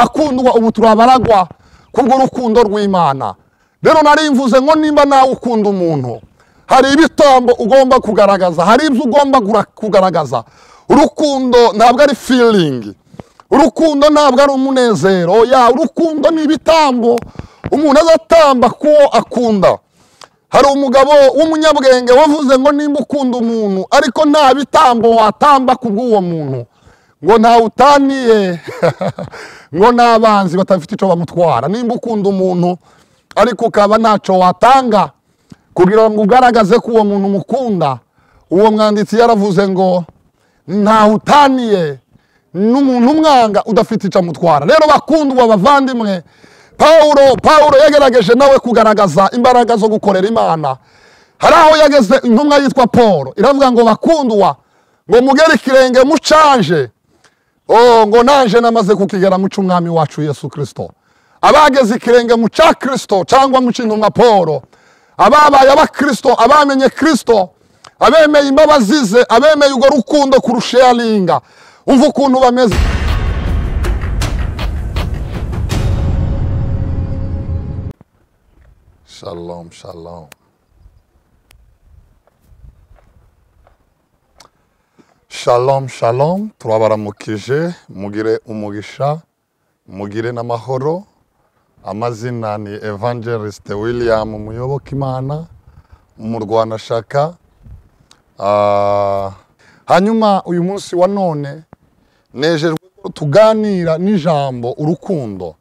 abakundwa ubu turi abaragwa kubwo urukundo rw'imana rero nari mvuze ngo nimba nawe ukunda umuntu hari ibitambo ugomba kugaragaza hari ibyo ugomba gura- kugaragaza urukundo ntabwo ari feeling urukundo ntabwo ari umunezero ya urukundo ni ibitambo umuntu azatamba kuwo akunda hari umugabo w'umunyabwenge wavuze ngo nimba ukunda umuntu ariko nta bitambo watamba kubw'uwo muntu ngo ntawutaniye ngo n'abanzi batafite icyo bamutwara nimba ukunda umuntu ariko ukaba ntacyo watanga kugira ngo ugaragaze ko uwo muntu umukunda uwo mwanditsi yaravuze ngo ntawutaniye n'umuntu umwanga udafite icyo amutwara rero bakundwa bavandimwe pawuro pawuro yagerageje nawe kugaragaza imbaraga zo gukorera imana hari aho yageze intumwa yitwa paul iravuga ngo bakundwa ngo mugere ikirenge mucanje Oh, ngo naje namaze kukigera mu cy'umwami wacu yesu kirisito abageze ikirenge mu cya kirisito cyangwa mu cy'intumwa paul ababaye abakirisito abamenye kirisito abemeye imbabazi ze abemeye urwo rukundo kurusharinga umva ukuntu bameze shalom shalom shalom shalom turabaramukije mugire umugisha mugire n'amahoro amazina ni evangeliste william muyoboke imana umurwanashyaka Ah, hanyuma uyu munsi wa none nejejwe ko tuganira n'ijambo urukundo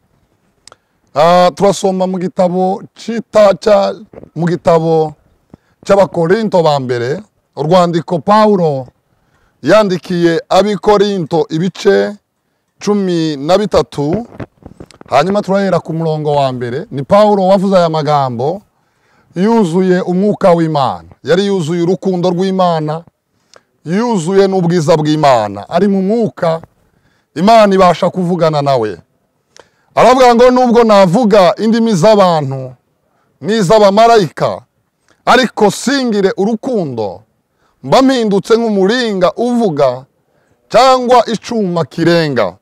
Ah, turasoma mu gitabo cyita cya- mu gitabo cy'abakorinto ba mbere urwandiko pawulo yandikiye abikorinto ibice cumi na bitatu hanyuma turahera ku murongo wa mbere ni pawulo wavuze aya magambo yuzuye umwuka w'imana yari yuzuye urukundo rw'imana yuzuye n'ubwiza bw'imana ari mu mwuka imana ibasha kuvugana nawe aravuga ngo nubwo navuga indimi z'abantu n'iz'abamarayika ariko singire urukundo mba mpindutse nk'umuringa uvuga cyangwa icyuma kirenga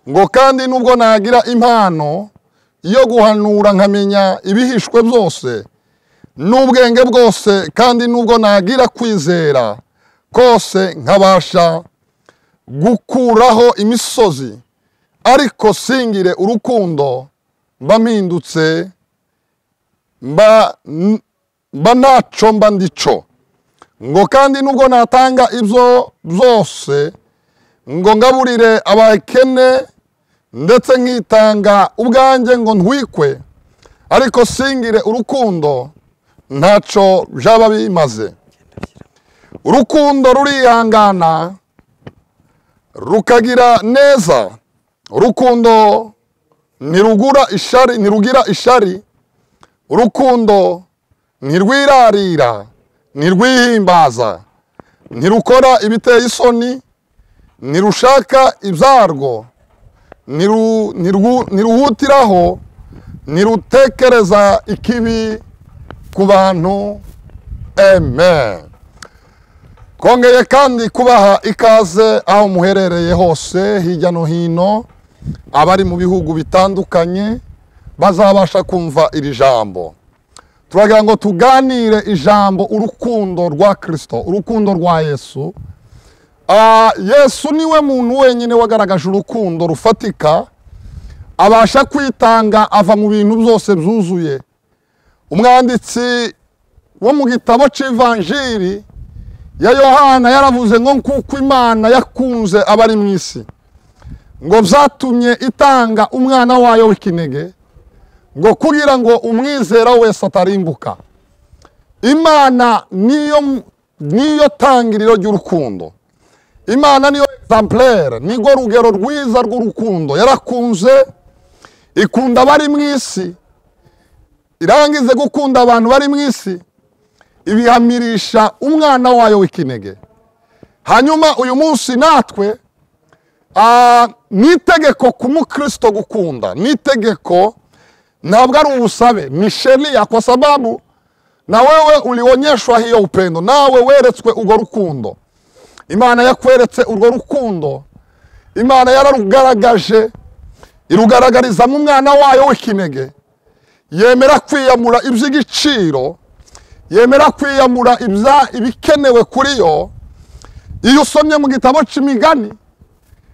ngo kandi nubwo nagira impano yo guhanura nkamenya ibihishwe byose n'ubwenge bwose kandi nubwo nagira kwizera kose nkabasha gukuraho imisozi ariko singire urukundo mba mpindutse mba mba ntacyo mba ndico ngo kandi nubwo natanga ibyo byose ngo ngaburire abakene ndetse nkitanga ubwanjye ngo ntwikwe ariko singire urukundo ntacyo byaba bimaze urukundo rurihangana rukagira neza urukundo ntirugura ishari ntirugira ishari urukundo ntirwirarira ntirwihimbaza ntirukora ibiteye isoni ntirushaka ibyarwo ntiru- ntirwu- ntiruhutiraho ntirutekereza ikibi ku bantu amen kongeye kandi kubaha ikaze aho muherereye hose hirya no hino abari mu bihugu bitandukanye bazabasha kumva iri jambo turagira ngo tuganire ijambo urukundo rwa kirisito urukundo rwa yesu Ah, yesu niwe muntu wenyine wagaragaje urukundo rufatika abasha kwitanga ava mu bintu byose byuzuye umwanditsi wo mu gitabo cy'ivanjiri ya yohana yaravuze ngo kuko imana yakunze abari mu isi ngo byatumye itanga umwana wayo w'ikinege ngo kugira ngo umwizera wese atarimbuka imana niyo niyo tangiriro ry'urukundo imana niyo egizamplere nirwo rugero rwiza rw'urukundo yarakunze ikunda abari mu isi irangize gukunda abantu bari mu isi ibihamirisha umwana wayo w'ikinege hanyuma uyu munsi natwe ah, ni itegeko ku mukristo gukunda ni itegeko ntabwo ari ubusabe ni sheria kwa sababu na wewe ulionyeshwa hiyo upendo nawe weretswe urwo rukundo imana yakweretse urwo rukundo imana yararugaragaje irugaragariza mu mwana wayo w'ikinege yemera kwiyamura iby'igiciro yemera kwiyamura ibya- ibikenewe kuri yo iyo usomye mu gitabo cy'imigani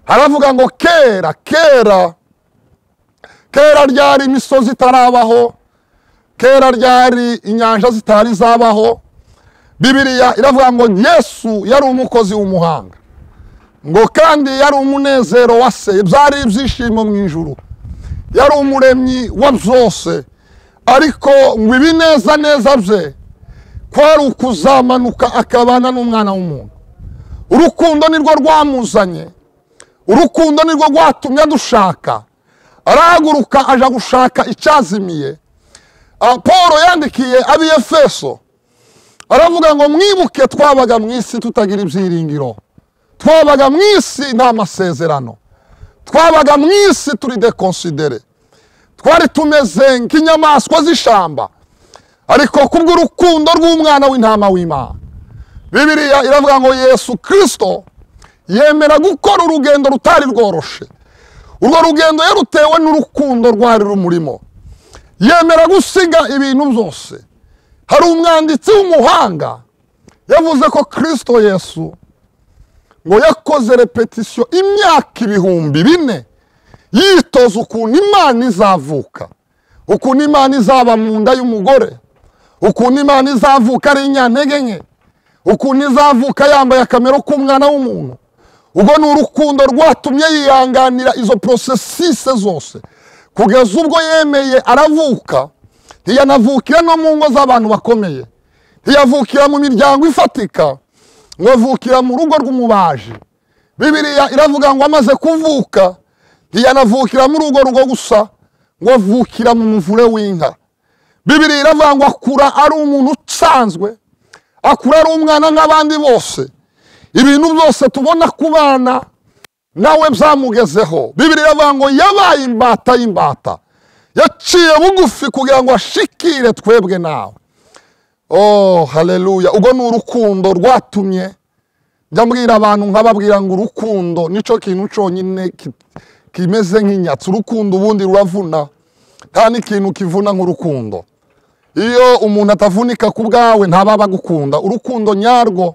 haravuga ngo kera kera kera ryari imisozi itarabaho kera ryari inyanja zitari zabaho bibiriya iravuga ngo yesu yari umukozi w'umuhanga ngo kandi yari umunezero wa se byari ibyishimo mu ijuru yari umuremyi wa byose ariko ngo ibineza neza bye kwari ukuzamanuka akabana n'umwana w'umuntu urukundo nirwo rwamuzanye urukundo nirwo rwatumye adushaka arahaguruka aja gushaka icyazimiye Ah, paul yandikiye abiyefeso aravuga ngo mwibuke twabaga mu isi tutagira ibyiringiro twabaga mu isi nta masezerano twabaga mu isi turi dekonsidere twari tumeze nk'inyamaswa z'ishyamba ariko kubw'urukundo rw'umwana w'intama w'imana bibiriya iravuga ngo yesu kirisito yemera gukora urugendo rutari rworoshe urwo rugendo yarutewe n'urukundo rwari rumurimo yemera gusiga ibintu byose hari umwanditsi w'umuhanga yavuze ko kirisito yesu ngo yakoze repetisiyo imyaka ibihumbi bine yitoza ukuntu imana izavuka ukuntu imana izaba mu nda y'umugore ukuntu imana izavuka ari inyantege nke ukuntu izavuka yambaye akamero k'umwana w'umuntu ubwo ni urukundo rwatumye yihanganira izo porosesise zose kugeza ubwo yemeye aravuka ntiyanavukira no mu ngo z'abantu bakomeye ntiyavukira mu miryango ifatika ngo avukira mu rugo rw'umubaji bibiriya iravuga ngo amaze kuvuka ntiyanavukira muri urwo rugo gusa ngo avukira mu muvure w'inka bibiriya iravuga ngo akura ari umuntu usanzwe akura ari umwana nk'abandi bose ibintu byose tubona ku bana nawe byamugezeho bibiriya iravuga ngo yabaye imbata y'imbata yaciye bugufi kugira ngo ashikire twebwe nawe oh haleluya ubwo ni urukundo rwatumye njya mbwira abantu nkababwira ngo urukundo nicyo kintu cyonyine ki- kimeze nk'inyatsi urukundo ubundi ruravuna nta n'ikintu kivuna nk'urukundo iyo umuntu atavunika ku bwawe ntababa agukunda urukundo nyarwo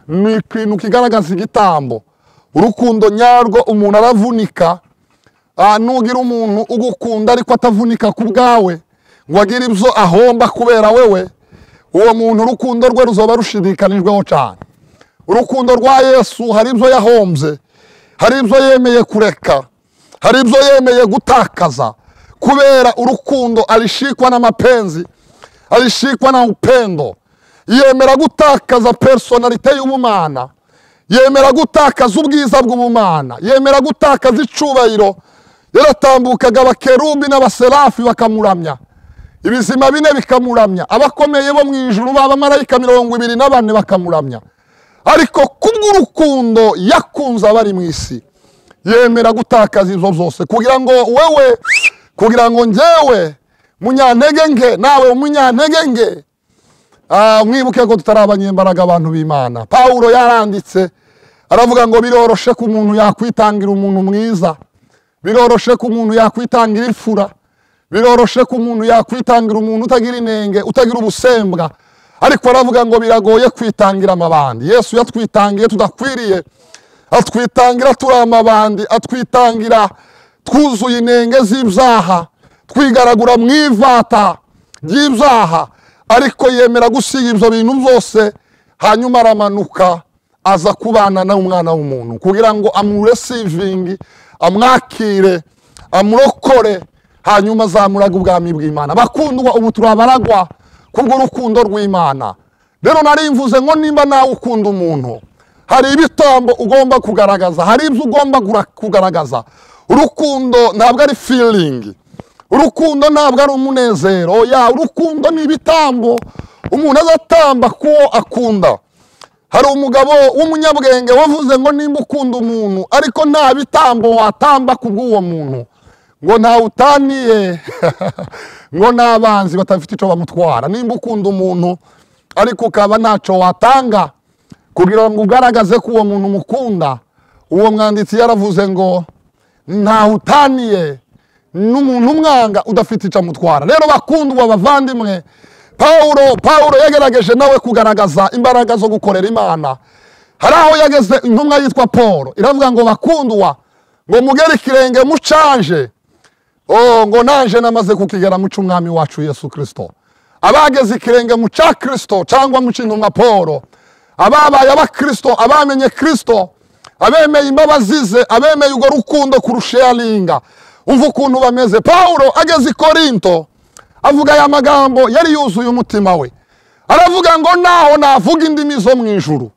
ni ikintu kigaragaza igitambo urukundo nyarwo umuntu aravunika Ah, nugira umuntu ugukunda ariko atavunika ku bwawe ngo agire ibyo ahomba kubera wewe uwo muntu urukundo rwe ruzoba rushidikanijweho cyane urukundo rwa yesu hari ibyo yahombye hari ibyo yemeye kureka hari ibyo yemeye gutakaza kubera urukundo alishikwa na mapenzi alishikwa na upendo yemera gutakaza personalite y'ubumana yemera gutakaza ubwiza bw'ubumana yemera gutakaza icubahiro yaratambukaga abakerubi n'abaserafi bakamuramya ibizima bine bikamuramya abakomeye bo mu ijuru b'abamarayika mirongo ibiri na bane bakamuramya ariko kubw'urukundo yakunze abari mu isi yemera gutakaza ibyo byose kugira ngo wewe kugira ngo njyewe munyantege nke nawe umunyantege nke Ah, mwibuke ko tutari abanyembaraga abantu b'imana pawulo yaranditse aravuga ngo biroroshe ko umuntu yakwitangira umuntu mwiza biroroshe ko umuntu yakwitangira imfura biroroshe ko umuntu yakwitangira umuntu utagira inenge utagira ubusembwa ariko aravuga ngo biragoye kwitangira amabandi yesu yatwitangiye tudakwiriye atwitangira turi amabandi atwitangira twuzuye inenge z'ibyaha twigaragura mu ivata ry'ibyaha ariko yemera gusiga ibyo bintu byose hanyuma aramanuka aza kubana n'umwana w'umuntu kugira ngo amuresivingi amwakire amurokore hanyuma azamuraga ubwami bw'imana bakundwa ubu turabaragwa kubw'urukundo rw'imana rero narimvuze ngo nimba nawe ukunda umuntu hari ibitambo ugomba kugaragaza hari ibyo ugomba gura- kugaragaza urukundo ntabwo ari feeling urukundo ntabwo ari umunezero ya urukundo ni ibitambo umuntu azatamba kuwo akunda hari umugabo w'umunyabwenge wavuze ngo nimba ukunda umuntu ariko nta bitambo watamba kubw'uwo muntu ngo ntawutaniye ngo n'abanzi batafite icyo bamutwara nimba ukunda umuntu ariko ukaba ntacyo watanga kugira ngo ugaragaze ko uwo muntu umukunda uwo mwanditsi yaravuze ngo ntawutaniye n'umuntu umwanga udafite icyo amutwara rero bakundwa bavandimwe paul paul yagerageje nawe kugaragaza imbaraga zo gukorera imana hari aho yageze intumwa yitwa paul iravuga ngo bakundwa ngo mugere ikirenge mucanje Oh, ngo naje namaze kukigera mu cy'umwami wacu yesu kirisito abageze ikirenge mu cya kirisito cyangwa mu cy'intumwa paul ababaye abakirisito abamenye kirisito abemeye imbabazi ze abemeye urwo rukundo kurusharinga umva ukuntu bameze paul ageze i korinto avuga aya magambo yari yuzuye umutima we aravuga ngo naho navuga indimi zo mu ijuru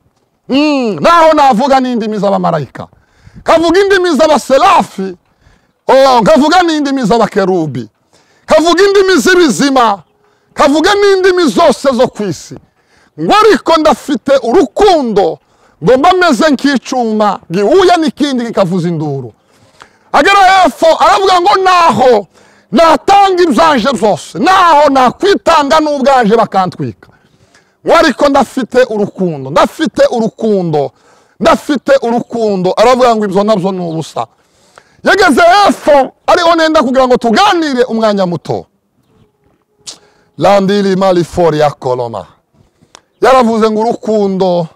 Mm, naho navuga n'indimi z'abamarayika kavuga indimi z'abaserafi Oh, kavuga n'indimi z'abakerubi kavuga indimi z'ibizima kavuga n'indimi zose zo ku isi ngo ariko ndafite urukundo ngo mba meze nk'icyuma gihuye n'ikindi kikavuza induru agera hepfo aravuga ngo naho natanga ibyaje byose naho nakwitanga n'ubwaje bakantwika ngo ariko ndafite urukundo ndafite urukundo ndafite urukundo aravuga ngo ibyo nabyo ni ubusa yageze hepfo ariho nenda kugira ngo tuganire umwanya muto landiri marifori ya koroma yaravuze ngo urukundo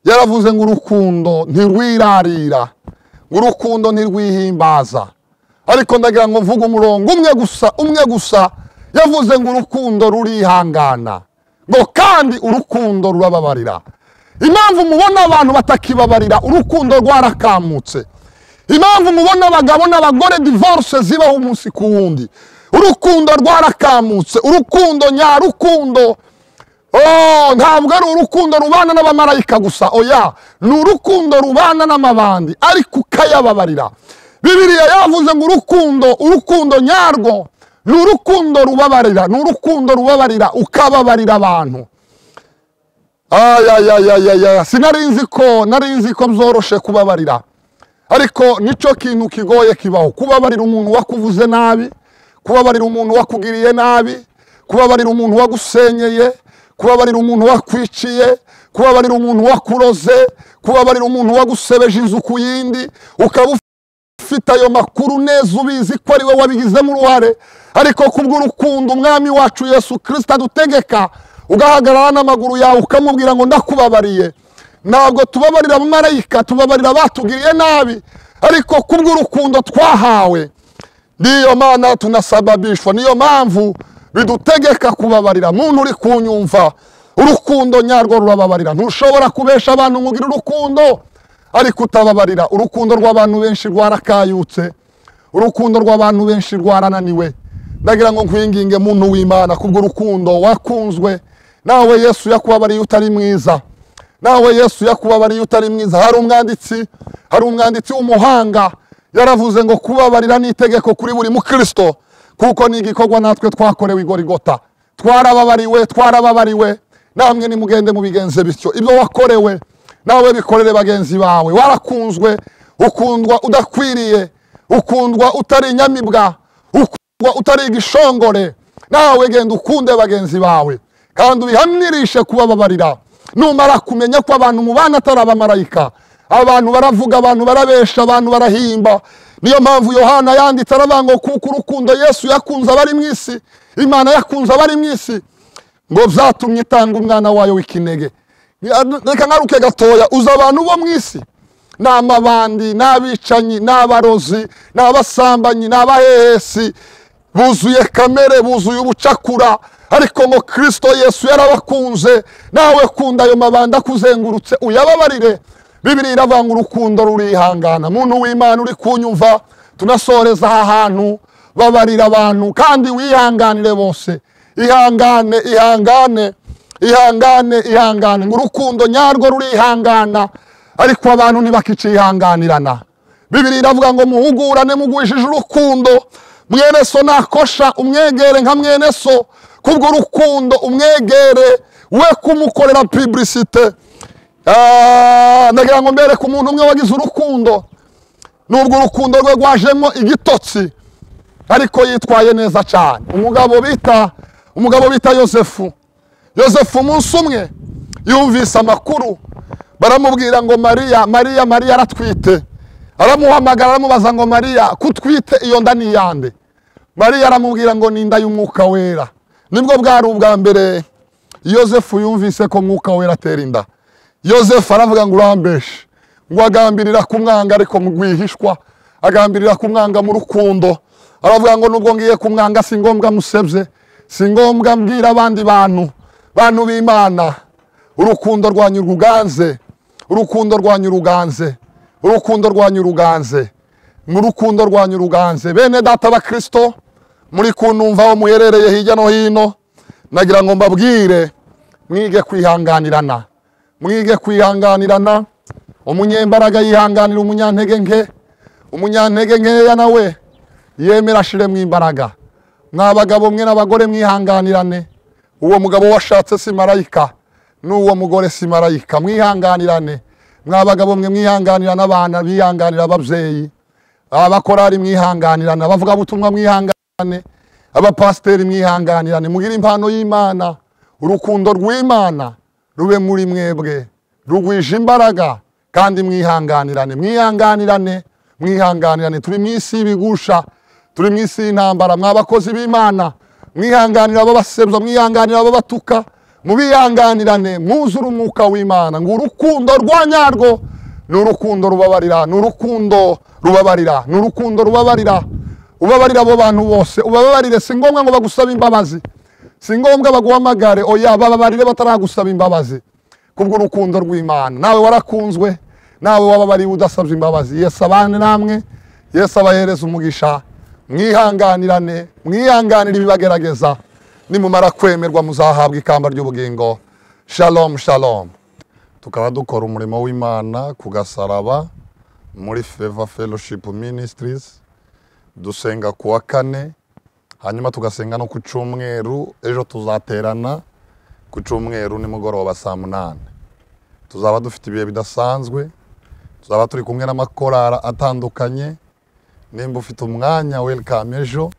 yaravuze ngo urukundo ntirwirarira ngo urukundo ntirwihimbaza ariko ndagira ngo mvuge umurongo umwe gusa umwe gusa yavuze ngo urukundo rurihangana ngo kandi urukundo rurababarira impamvu mubona abantu batakibabarira urukundo rwarakamutse impamvu mubona abagabo n'abagore divorce zibaho umunsi ku wundi urukundo rwarakamutse urukundo nyarukundo Oh, ntabwo ari urukundo rubana n'abamarayika gusa oya ni urukundo rubana n'amabandi ariko ukayababarira bibiliya yavuze ngo urukundo urukundo nyarwo ni urukundo rubabarira ni urukundo rubabarira ukababarira abantu ayayayayaya sinari nzi ko nari nzi ko byoroshye kubabarira ariko nicyo kintu kigoye kibaho kubabarira umuntu wakuvuze nabi kubabarira umuntu wakugiriye nabi kubabarira umuntu wagusenyeye kubabarira umuntu wakwiciye kubabarira umuntu wakuroze kubabarira umuntu wagusebeje inzu ku yindi ukaba ufite ayo makuru neza ubizi ko ari we wabigizemo uruhare ariko kubw'urukundo umwami wacu yesu kirisita adutegeka ugahagarara n'amaguru yawe ukamubwira ngo ndakubabariye ntabwo tubabarira abamarayika tubabarira abatugiriye nabi ariko kubw'urukundo twahawe niyo mana tunasababishwa niyo mpamvu bidutegeka kubabarira muntu uri kunyumva urukundo nyarwo rurababarira ntushobora kubesha abantu ngo ugire urukundo ariko utababarira urukundo rw'abantu benshi rwarakayutse urukundo rw'abantu benshi rwarananiwe ndagira ngo nkwinginge muntu w'imana kubw'urukundo wakunzwe nawe yesu yakubabariye utari mwiza nawe yesu yakubabariye utari mwiza hari umwanditsi hari umwanditsi w'umuhanga yaravuze ngo kubabarira ni itegeko kuri buri mukirisito kuko ni igikorwa natwe twakorewe igorigota twarababariwe twarababariwe namwe nimugende mubigenze bityo ibyo wakorewe nawe bikorere bagenzi bawe warakunzwe ukundwa udakwiriye ukundwa utari inyamibwa ukundwa utari igishongore nawe genda ukunde bagenzi bawe kandi ubihamirishe kubababarira numara kumenya ko abantu mubana atari abamarayika abantu baravuga abantu barabesha abantu barahimba niyo mpamvu yohana yanditse aravuga ngo kuko urukundo yesu yakunze abari mu isi imana yakunze abari mu isi ngo byatumye itanga umwana wayo w'ikinege reka nkaruke gatoya uzi abantu bo mu isi ni amabandi ni abicanyi ni abarozi ni abasambanyi ni abahehesi buzuye kamere buzuye ubucakura ariko ngo kirisito yesu yarabakunze nawe kunda ayo mabanda akuzengurutse uyababarire bibiri iravuga ngo urukundo rurihangana muntu w'imana uri kunyumva tunasoreza aha hantu babarira abantu kandi wihanganire bose ihangane ihangane ihangane ihangane ngo urukundo nyarwo rurihangana ariko abantu ntibakicihanganirana bibiri iravuga ngo muhugurane mugwishije urukundo mweneso nakosha umwegere nka mweneso kubw'urukundo umwegere we kumukorera pibrisite ndagira ngo mbere ku muntu umwe wagize urukundo nubwo urukundo rwe rwajemo igitotsi ariko yitwaye neza cyane umugabo bita umugabo bita yosefu yosefu umunsi umwe yumvise amakuru baramubwira ngo mariya mariya mariya aratwite aramuhamagara aramubaza ngo mariya kutwite iyo nda ni iyande mariya aramubwira ngo ni inda y'umwuka wera nibwo bwari ubwa mbere yosefu yumvise ko mwuka wera atera inda yosefu aravuga ngo urambeshe ngo agambirira kumwanga ariko mu rwihishwa agambirira kumwanga mu rukundo aravuga ngo nubwo ngiye kumwanga si ngombwa musebye si ngombwa mbwira abandi bantu bantu b'imana urukundo rwa nyuruganze urukundo rwa nyuruganze urukundo rwa nyuruganze mu rukundo rwa nyuruganze bene data ba kirisito muri kunumva aho muherereye hirya no hino nagira ngo mbabwire mwige kwihanganirana mwige kwihanganirana umunyembaraga yihanganira umunyantege nke umunyantege nkeya nawe yemera ashire mu imbaraga mwa bagabo mwe n'abagore mwihanganirane uwo mugabo washatse si marayika n'uwo mugore si marayika mwihanganirane mwa bagabo mwe mwihanganira n'abana bihanganira ababyeyi abakorari mwihanganirana abavugabutumwa mwihanganirane abapasiteri mwihanganirane mugire impano y'imana urukundo rw'imana rube muri mwebwe rugwije imbaraga kandi mwihanganirane mwihanganirane mwihanganirane turi mu isi y'ibigusha turi mu isi y'intambara mwa bakozi b'imana mwihanganira ababasebya mwihanganira ababatuka mubihanganirane mwuzure umwuka w'imana ngo urukundo rwa nyarwo ni urukundo rubabarira ni urukundo rubabarira ni urukundo rubabarira ubabarira abo bantu bose ubabarire si ngombwa ngo bagusabe imbabazi si ngombwa baguhamagare oya bababarire bataragusaba imbabazi kubw'urukundo rw'imana nawe warakunzwe nawe wababariye udasabye imbabazi yesu abane namwe yesu abahereza umugisha mwihanganirane mwihanganire ibibagerageza nimumara kwemerwa muzahabwa ikamba ry'ubugingo shalom shalom tukaba dukora umurimo w'imana ku gasaraba muri feva fellowship ministries dusenga ku wa kane hanyuma tugasenga no ku cyumweru ejo tuzaterana ku cyumweru nimugoroba saa munani tuzaba dufite ibihe bidasanzwe tuzaba turi kumwe n'amakorara atandukanye nimba ufite umwanya welcome ejo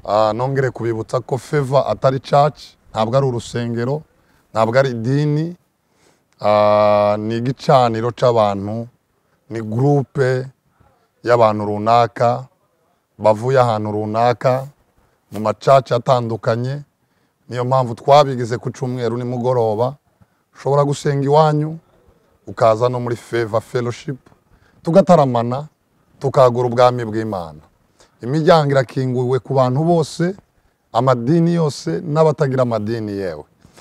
Ah, nongere kubibutsa ko feva atari church ntabwo ari urusengero ntabwo ari idini Ah, ni igicaniro cy'abantu ni gurupe y'abantu runaka bavuye ahantu runaka mu macaca atandukanye niyo mpamvu twabigize ku cyumweru nimugoroba ushobora gusenga iwanyu ukaza no muri feva fellowship tugataramana tukagura ubwami bw'imana imiryango irakinguwe ku bantu bose amadini yose n'abatagira amadini yewe